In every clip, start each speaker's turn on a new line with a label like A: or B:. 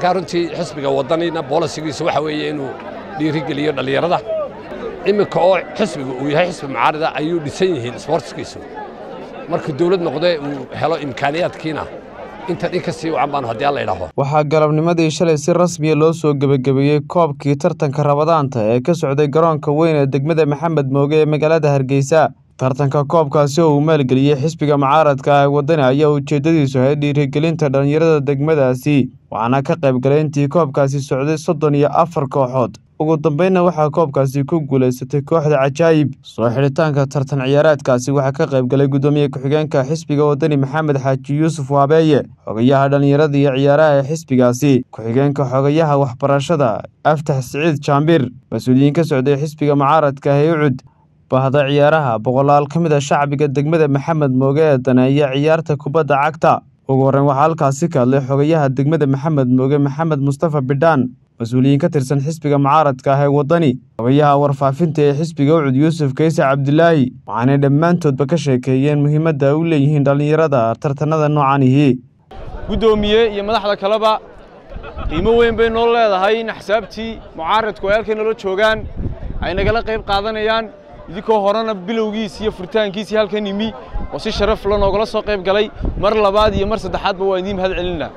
A: markaa runtii xisbiga waddanina boolisigiisa waxa weeye inuu dhiirigeliyo dhallinyarada iminka oo xisbiga uu yahay xisbi mucaarida ayuu dhisan yihiin isboortiskiisu markuu dawlad noqdee uu helo imkaaniyaadkiina intan in ka sii wacan baanu haddii alla idhaaho
B: waxaa galabnimadii shalay si rasmiya loo soo gebagabeeyey koobkii tartanka rabadaanta ee ka socday garoonka weyn ee degmada maxamed mooge ee magaalada hargeysa tartanka koobkaasi oo uu maalgeliyey xisbiga mucaaradka ah waddani ayaa ujeeddadiisu ahayd dhiirigelinta dhallinyarada degmadaasi waxaana ka qayb galay intii koobkaasi socday soddon iyo afar kooxood ugu dambeynna waxaa koobkaasi ku guulaysatay kooxda cajaayib soo xidhitaanka tartan ciyaareedkaasi waxaa ka qayb galay guddoomiye ku-xigeenka xisbiga waddani maxamed xaaji yuusuf waabeeye xogayaha dhallinyarada iyo ciyaaraha ee xisbigaasi ku-xigeenka xogayaha waxbarashada aftax siciid jaambir mas-uuliyiin ka socday xisbiga mucaaradka ah ee ucud bahda ciyaaraha boqolaal ka mid a shacbiga degmada maxamed mooge ee daneeya ciyaarta kubadda cagta ugu horreyn waxaa halkaasi ka hadlay xogayaha degmada maxamed mooge maxamed mustafa bidhaan mas-uuliyiin ka tirsan xisbiga mucaaradka ah ee waddani xogayaha warfaafinta ee xisbiga ucud yuusuf kayse cabdilaahi waxaanay dhammaantoodba ka sheekeeyeen muhiimadda ay u leeyihiin dhallinyarada tartanada noocanihi
C: guddoomiye iyo madaxda kaleba qiimo weyn bay noo leedahay in axsaabtii mucaaradku ay halkay nala joogaan ay nagala qayb qaadanayaan idinkoo horena bilowgiisi iyo furitaankiisii halkan yimi oo si sharaf la noogala soo qayb galay mar labaad iyo mar saddexaadba waa idiin mahad celinaa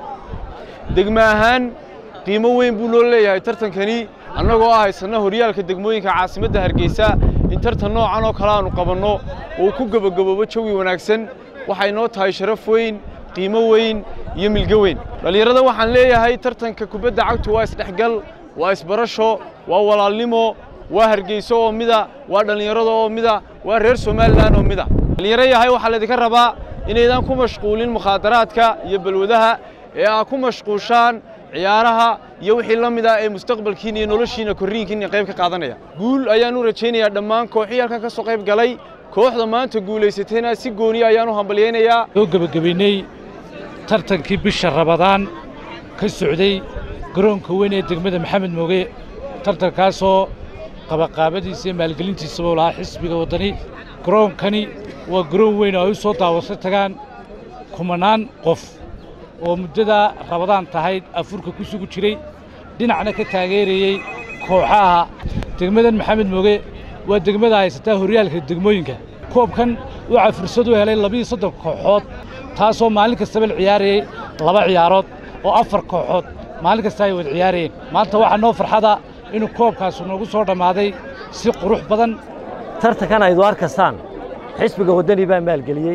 C: degmo ahaan qiimo weyn buu noo leeyahay tartankani annagoo ah haysanna horyaalka degmooyinka caasimadda hargeysa in tartan noocan oo kale aannu qabanno oo ku gebagaboobo jawi wanaagsan waxay noo tahay sharaf weyn qiimo weyn iyo milgo weyn dhallinyarada waxaan leeyahay tartanka kubadda cagtu waa isdhexgal waa isbarasho waa walaalnimo waa hargeyso oo mida waa dhallinyarada oo mida waa reer somalilan oo mida dhallinyaro yahay waxaa laydinka rabaa inaydaan ku mashquulin mukhaadaraadka iyo balwadaha ee aad ku mashquushaan ciyaaraha iyo wixii la mid ah ee mustaqbalkiina iyo noloshiina korriinkiina qayb ka qaadanaya guul ayaan u rajaynayaa dhammaan kooxihii halkan ka soo qayb galay kooxda maanta guulaysatayna si gooniya ayaan u hambalyaynayaa
D: soo gebagabaynay tartankii bisha rabadaan ka socday garoonka weyn ee degmada maxamed mooge tartankaasoo qabaqaabadiisa iyo maalgelintiisaba u lahaa xisbiga waddani garoonkani waa garoon weyn oo ay u soo daawasho tagaan kumanaan qof oo muddadaa rabadaan tahayd afurka ku sugu jiray dhinacna ka taageerayey kooxaha degmadan maxamed mooge waa degmada haysataa horyaalka degmooyinka koobkan waxaa fursad u helay labiiyo soddon kooxood taasoo maalin kastaba la ciyaarayey laba ciyaarood oo afar kooxood maalin kasta ay wada ciyaarayeen maanta waxaa noo farxada inuu koobkaasu noogu soo dhammaaday si qurux badan
E: tartankan aydu arkaysaan xisbiga waddani baa maalgeliyey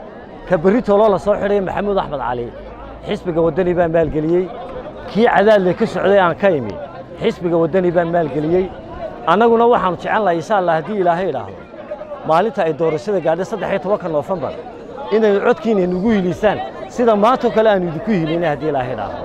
E: ka berritoloo la soo xidhay maxamuud axmed cali xisbiga waddani baa maalgeliyey kii cadaadle ka socday aan ka imi xisbiga waddani baa maalgeliyey annaguna waxaannu jecel lahay insha allah haddii ilaahay idhaahdo maalinta ay doorashada gaadhay saddex iyo tobanka noofembar inaynu codkiina nugu hilisaan sida maantoo kale aanu idinku hilinay haddii ilaahay idhaahdo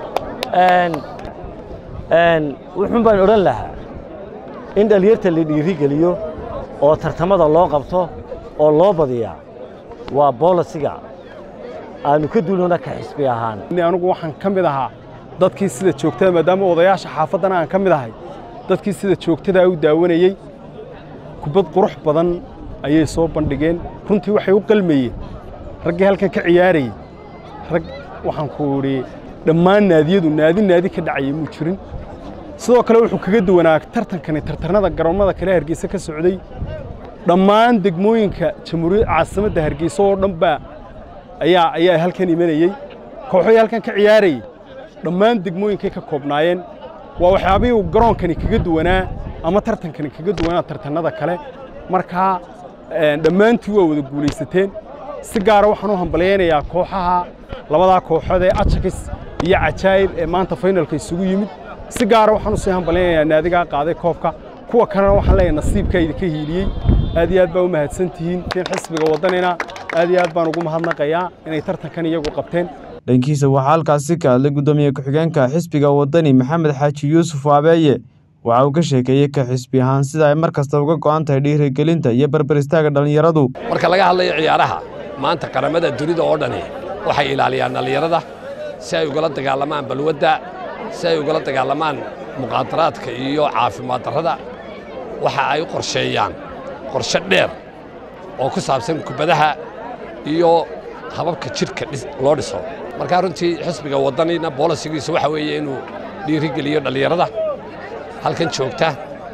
E: wuxuun baan odhan lahaa in dhallinyarta la dhiirigeliyo oo tartamada loo qabto oo loo badiyaa waa boolisiga aannu ka duulona ka xisbi ahaan
F: anugu waxaan ka mid ahaa dadkii sida joogtada maadaama odayaasha xaafaddana aan ka mid ahay dadkii sida joogtadaa u daawanayey kubad qurux badan ayay soo bandhigeen runtii waxay u qalmayeen raggii halkan ka ciyaarayey rag waxaan ku idhi dhammaan naadiyadu naadi naadi ka dhacaya muu jirin sidoo kale wuxuu kaga duwanaa tartankani tartanada garoomada kale hargeysa ka socday dhammaan degmooyinka jamhuuriyadda caasimadda hargeysa oo dhan baa ayaa ayaa halkan imanayey kooxoy halkan ka ciyaarayey dhammaan degmooyinkay ka koobnaayeen waa waxyaabihii uu garoonkani kaga duwanaa ama tartankani kaga duwanaa tartanada kale markaa dhammaantii waa wada guulaysateen si gaara waxaan u hambalyaynayaa kooxaha labadaa kooxood ee ajakis iyo cajaayib ee maanta faynalka isugu yimid si gaara waxaan u sii hambalyaynayaa naadigaa qaaday koobka kuwa kalena waxaan leeyahay nasiibkaa idinka hiiliyey aad iyo aad baa u mahadsan tihiin tiin xisbiga waddanina aad iyo aad baan ugu mahadnaqayaa inay tartankan iyagu qabteen
B: dhankiisa waxaa halkaasi ka hadlay guddoomiye ku-xigeenka xisbiga waddani maxamed xaaji yuusuf waabeeye waxa uu ka sheekeeyey ka xisbi ahaan sida ay mar kasta uga go'an tahay dhiirigelinta iyo barbar istaaga dhallinyaradu
A: marka laga hadlayo ciyaaraha maanta qaramada dunida oo dhani waxay ilaaliyaan dhallinyarada si ay ugala dagaalamaan balwadda si ay ugala dagaalamaan muqaadaraadka iyo caafimaad darrada waxa ay u qorsheeyaan qorshe dheer oo ku saabsan kubadaha iyo hababka jidhka loo dhiso markaa runtii xisbiga waddanina boolisigiisu waxa weeye inuu dhiirigeliyo dhallinyarada halkan joogta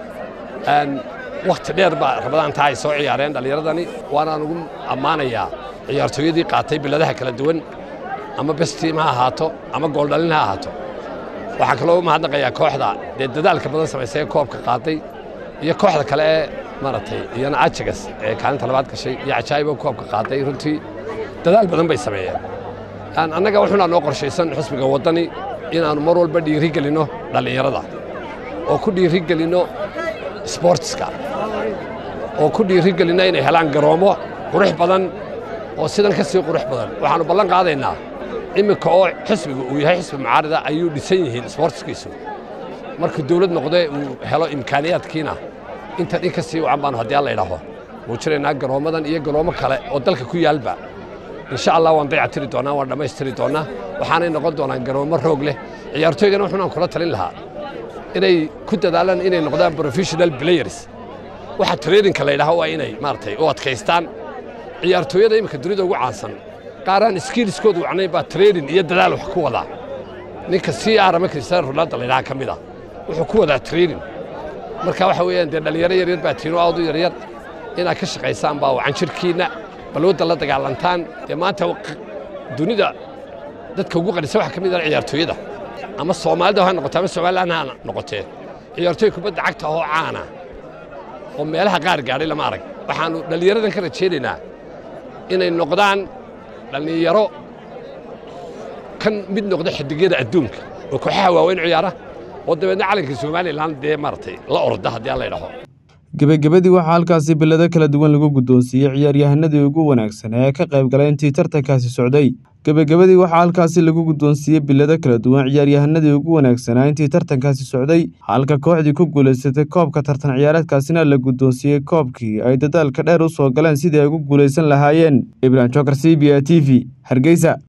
A: wakhti dheer baa rabadaantaa ay soo ciyaareen dhallinyaradani waanaan ugu ammaanayaa ciyaartooyadii qaatay biladaha kala duwan ama bestiim ha ahaato ama gooldhalin ha ahaato waxaan kaloo u mahadnaqayaa kooxda dee dadaalka badan samaysay koobka qaaday iyo kooxda kale ee maaragtay iyana ajagas ee kaalinta labaad gashay iyo cajaa'ibo koobka qaaday runtii dadaal badan bay sameeyeen annaga wuxuunaa noo qorshaysan xisbiga waddani inaannu mar walba dhiiri gelinno dhallinyarada oo ku dhiiri gelinno sboortiska oo ku dhiiri gelinno inay helaan garoommo qurux badan oo sidan ka sii qurux badan waxaannu ballan qaadaynaa iminka oo xisbiga uu yahay xisbi mucaarida ayuu dhisan yihiin sboortiskiisu markuu dawlad noqdee uu helo imkaaniyaadkiina inta dhin ka sii wacan baanu haddii alla idhaaho muujinaynaa garoommadan iyo garoommo kale oo dalka ku yaalba insha allah waan dayactiri doonnaa waan dhammaystiri doonnaa waxaanay noqon doonaan garoommo roog leh ciyaartooygana wuxuunaan kula talin lahaa inay ku dadaalaan inay noqdaan professional players waxa traininka la yidhaho waa inay maaragtay u adkaystaan ciyaartooyada iminka dunida ugu caansan qaaraan skiiliskoodu wacnayn baa training iyo dadaal wax ku wadaa ninka c r ama cristiano ronaldo la yidhaha ka mid a wuxuu ku wadaa training marka waxa weeyaan dee dhallinyaro yaryar baa tiino aad u yaryar inaad ka shaqaysaan baa wacan jirkiinna balwadda la dagaalantaan dee maanta dunida dadka ugu qanisa waxa ka mid ah ciyaartooyada ama soomaalida ha noqote ama somalilan ha noqotee ciyaartooy kubadda cagta oo caana oo meelaha qaar gaadhay lama arag waxaannu dhallinyaradan ka rajaynaynaa inay noqdaan dhallinyaro kan mid noqda xidigyada adduunka oo kooxaha waaweyn ciyaara oo dabeedna calanka somalilan dee maaragtay la orda haddii alla idhaho
B: gebagabadii waxaa halkaasi bilado kala duwan lagu guddoonsiiyey ciyaaryahanadii ugu wanaagsan ee ka qayb galay intii tartankaasi socday gebagabadii waxaa halkaasi lagu guddoonsiiyey bilado kala duwan ciyaaryahanadii ugu wanaagsanaa intii tartankaasi socday halka kooxdii ku guulaysatay koobka tartan ciyaareedkaasina la guddoonsiiyey koobkii ay dadaalka dheer u soo galeen sidii ay ugu guulaysan lahaayeen ibrahim jokar c b a t v hargeysa